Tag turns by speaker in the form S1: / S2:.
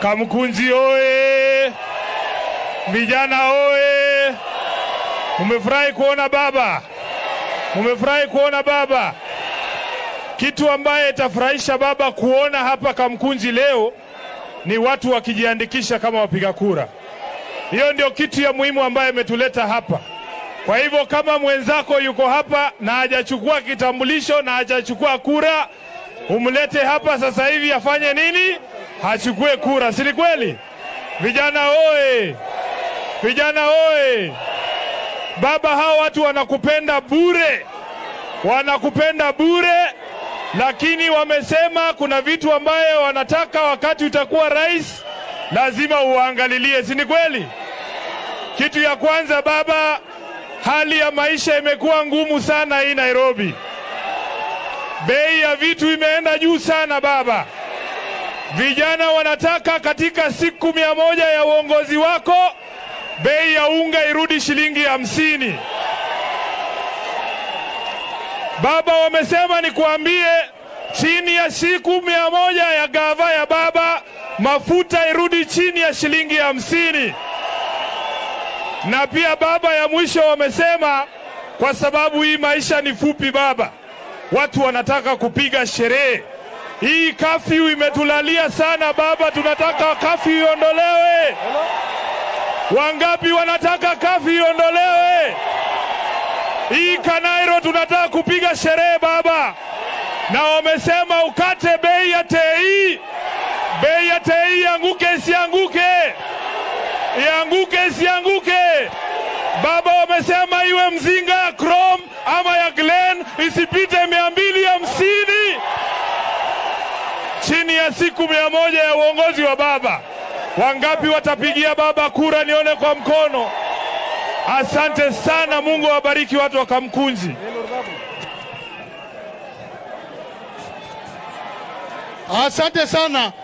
S1: Kamkunji oye! Vijana oye! Mumefurahi kuona baba? Mumefurahi kuona baba? Kitu ambaye itafurahisha baba kuona hapa Kamkunji leo ni watu wakijiandikisha kama wapiga kura. Hiyo ndio kitu ya muhimu ambaye imetuleta hapa. Kwa hivyo kama mwenzako yuko hapa na hajachukua kitambulisho na hajachukua kura, umlete hapa sasa hivi afanye nini? Achukue kura, si ni kweli? Vijana oye! Vijana oye! Baba, hao watu wanakupenda bure, wanakupenda bure, lakini wamesema kuna vitu ambayo wanataka wakati utakuwa rais lazima uangalilie, si ni kweli? Kitu ya kwanza baba, hali ya maisha imekuwa ngumu sana hii Nairobi. Bei ya vitu imeenda juu sana baba. Vijana wanataka katika siku mia moja ya uongozi wako bei ya unga irudi shilingi hamsini. Baba, wamesema nikuambie, chini ya siku mia moja ya gava ya baba, mafuta irudi chini ya shilingi hamsini. Na pia baba, ya mwisho wamesema, kwa sababu hii maisha ni fupi baba, watu wanataka kupiga sherehe. Hii kafyu imetulalia sana baba, tunataka kafyu iondolewe. Wangapi wanataka kafyu iondolewe? Hii Kanairo tunataka kupiga sherehe baba, na wamesema ukate bei ya tei, bei ya tei ianguke isianguke, ianguke isianguke. Baba, wamesema iwe mzinga ya Chrome ama ya Glen isipite mia mbili hamsini chini ya siku mia moja ya uongozi wa baba. Wangapi watapigia baba kura? Nione kwa mkono. Asante sana, Mungu awabariki watu wa Kamkunji.
S2: Asante sana.